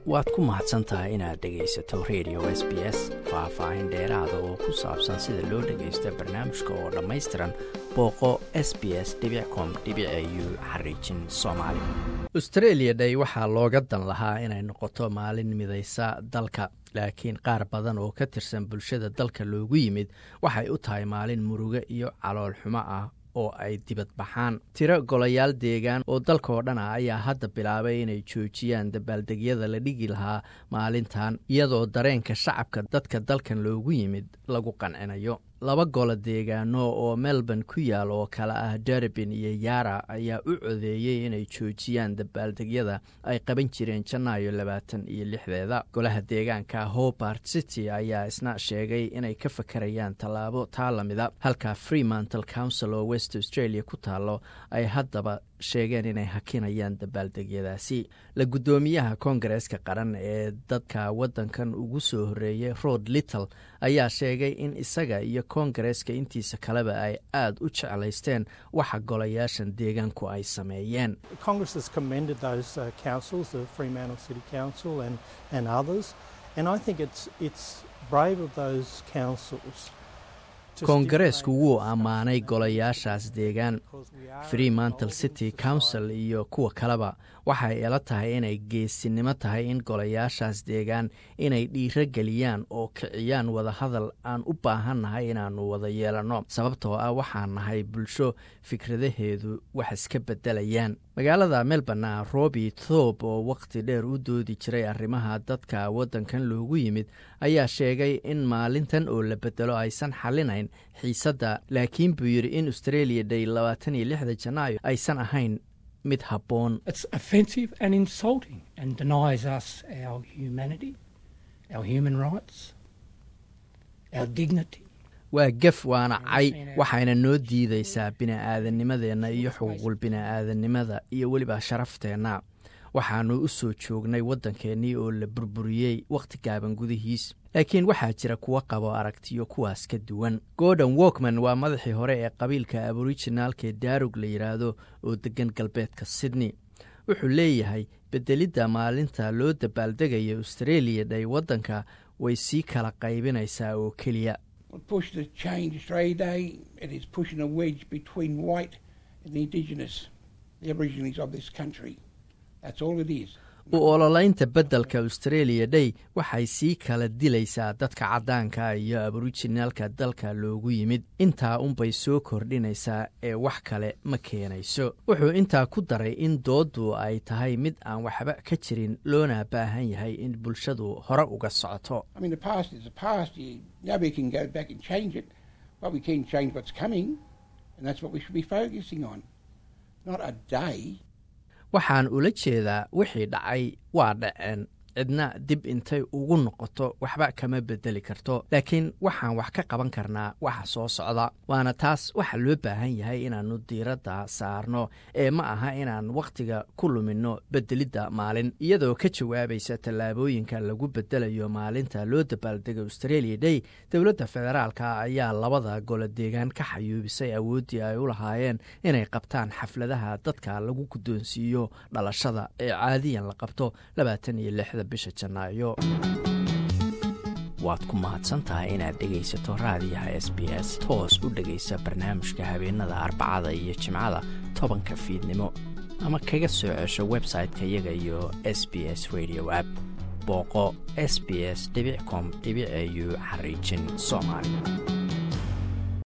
waad ku mahadsan tahay inaad dhegaysato radio s b s faah-faahin dheeraada oo ku saabsan sida loo dhagaysto barnaamijka oo dhammaystiran booqo s b s com u xariijin soomaali austreeliya day waxaa looga dan lahaa inay noqoto maalin midaysa dalka laakiin qaar badan oo ka tirsan bulshada dalka loogu yimid waxay u tahay maalin murugo iyo calool xumo ah oo ay dibad baxaan tiro golayaal deegaan oo dalkaoo dhan ah ayaa hadda bilaabay inay joojiyaan dabaaldegyada la dhigi lahaa maalintan iyadoo dareenka shacabka dadka dalkan loogu yimid lagu qancinayo laba golo deegaano oo melbourne ku yaal oo kale ah derbin iyo yara ayaa u codeeyey inay joojiyaan dabaaldegyada ay qaban jireen janaayo labaatan iyo lixdeeda golaha deegaanka hobart city ayaa isna sheegay inay ka fakarayaan tallaabo taa lamida halka freemantle council oo west australia ku taalo ay haddaba sheegeen inay hakinayaan dabaaldegyadaasi la guddoomiyaha koongareeska qaran ee dadka waddankan ugu soo horreeyay rod little ayaa sheegay in isaga iyo koongareeska intiisa kaleba ay aada u jeclaysteen waxa golayaashan deegaanku ay sameeyeen koongareesku wuu ammaanay golayaashaas deegaan freemantle city council iyo kuwa kaleba waxay ila tahay inay geesinimo tahay in golayaashaas deegaan inay dhiiro geliyaan oo kiciyaan wadahadal aan u baahannahay inaannu wada yeelanno sababtoo ah waxaan nahay bulsho fikradaheedu wax iska beddelayaan magaalada melbourne robi thob oo wakhti dheer u doodi jiray arrimaha dadka waddankan loogu yimid ayaa sheegay in maalintan oo la bedelo aysan xallinayn xiisadda laakiin buu yidhi in australia day labaatan iyo lixda janaayo aysan ahayn mid habboon waa gef waana cay waxayna noo diidaysaa bini'aadanimadeenna iyo xuquuqul bini'aadanimada iyo weliba sharafteenna waxaannu u soo joognay waddankeennii oo la burburiyey wakhti gaaban gudihiis laakiin waxaa jira kuwo qabo aragtiyo kuwaas ka duwan gordon walkman waa madaxii hore ee qabiilka aborijinaalka ee daarug la yidhaahdo oo deggan galbeedka sydney wuxuu leeyahay beddelidda maalinta loo dabaaldegayo australia day waddanka way sii kala qaybinaysaa oo keliya u ololaynta beddelka australia day waxay sii kala dilaysaa dadka caddaanka iyo aborijinaalka dalka loogu yimid intaa unbay soo kordhinaysaa ee wax kale ma keenayso wuxuu intaa ku daray in dooddu ay tahay mid aan waxba ka jirin loona baahan yahay in bulshadu hore uga socoto waxaan ula jeedaa wixii dhacay waa dhaceen cidna dib intay ugu noqoto waxba kama bedeli karto laakiin waxaan wax ka qaban karnaa waxa soo socda waana taas waxa loo baahan yahay inaannu diiradda saarno ee ma aha inaan wakhtiga ku luminno bedelidda maalin iyadoo ka jawaabaysa tallaabooyinka lagu bedelayo maalinta loo dabaaldego australia day dowladda federaalka ayaa labada golo deegaan ka xayuubisay awooddii ay u lahaayeen inay qabtaan xafladaha dadka lagu guddoonsiiyo dhalashada ee caadiyan la qabto labaatan iyo lixda bisha janaayo waad ku mahadsantahay inaad dhegaysato raadiyaha s b s toos u dhegaysa barnaamijka habeenada arbacada iyo jimcada tobanka fiidnimo ama kaga soo cesho website-ka iyaga iyo s b s radio app booqo s b s com au xariijin soomaali